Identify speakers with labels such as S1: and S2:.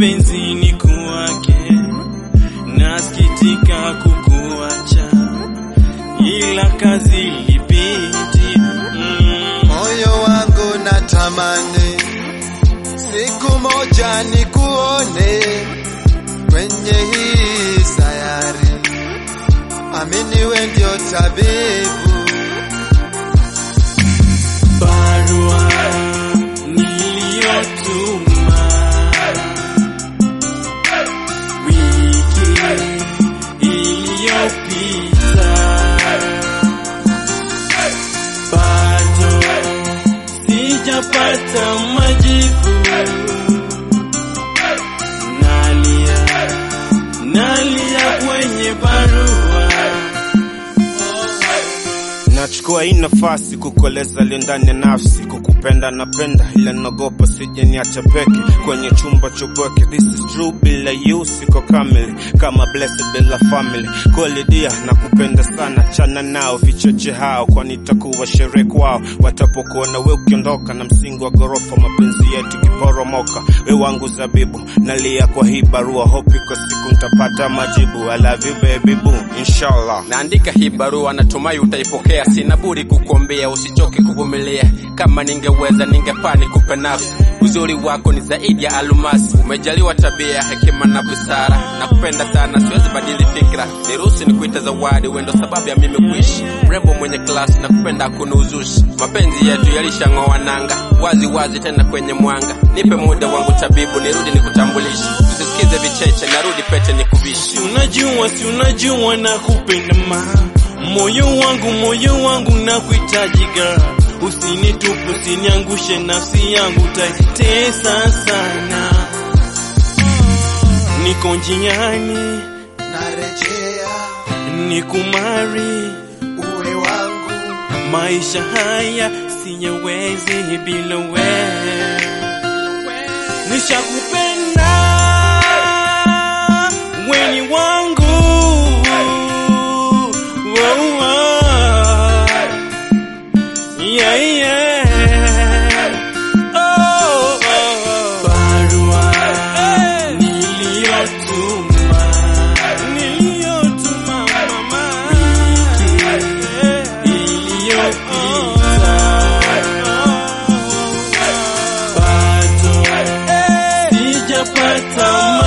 S1: mapenzi ni kuwake, nasikitika kukuacha, ila kazi ilibidi mm.
S2: Moyo wangu natamani siku moja nikuone kwenye hii sayari, amini we ndio tabibu.
S1: barua niliyotuma wiki iliyopita bado sijapata majibu. Nalia, nalia kwenye barua
S3: Nachukua hii nafasi kukueleza aliyo ndani ya nafsi, kukupenda napenda, ila naogopa sije niacha peke kwenye chumba chobweke. This is true, bila you siko kamili, kama blessed bila family. Kweli dia nakupenda sana, chana nao vicheche hao, kwani itakuwa sherehe kwao watapokuona we ukiondoka, na msingi wa ghorofa mapenzi yetu kiporomoka. We wangu zabibu, nalia kwa hii barua, hope iko siku nitapata majibu. I love you baby boo, inshallah.
S4: Naandika hii barua, natumai utaipokea. Sina budi kukuombea, usichoke kuvumilia. Kama ningeweza ningepaa nikupe nafsi. Uzuri wako ni zaidi ya almasi, umejaliwa tabia, hekima na busara. Nakupenda sana, siwezi badili fikra. Niruhusu nikuite zawadi, wewe ndo sababu ya mimi kuishi. Mrembo mwenye klasi, nakupenda hakuna uzushi. Mapenzi yetu yalishang'oa nanga, wazi wazi tena kwenye mwanga. Nipe muda wangu tabibu, nirudi nikutambulishe. Usisikize vicheche, narudi pete nikuvishe.
S1: Si unajua, si unajua na kupenda ma moyo wangu, moyo wangu na kuhitajiga. Usinitupe, usiniangushe, nafsi yangu taitesa sana. Niko njiani,
S2: Narejea
S1: nikumari,
S2: uwe wangu,
S1: maisha haya siyawezi bila wewe. Nishakupenda weni wangu oh, oh. Yeah, yeah. Oh, oh, oh. Barua niliyotuma niliyotuma mama wiki iliyopita bado sijapata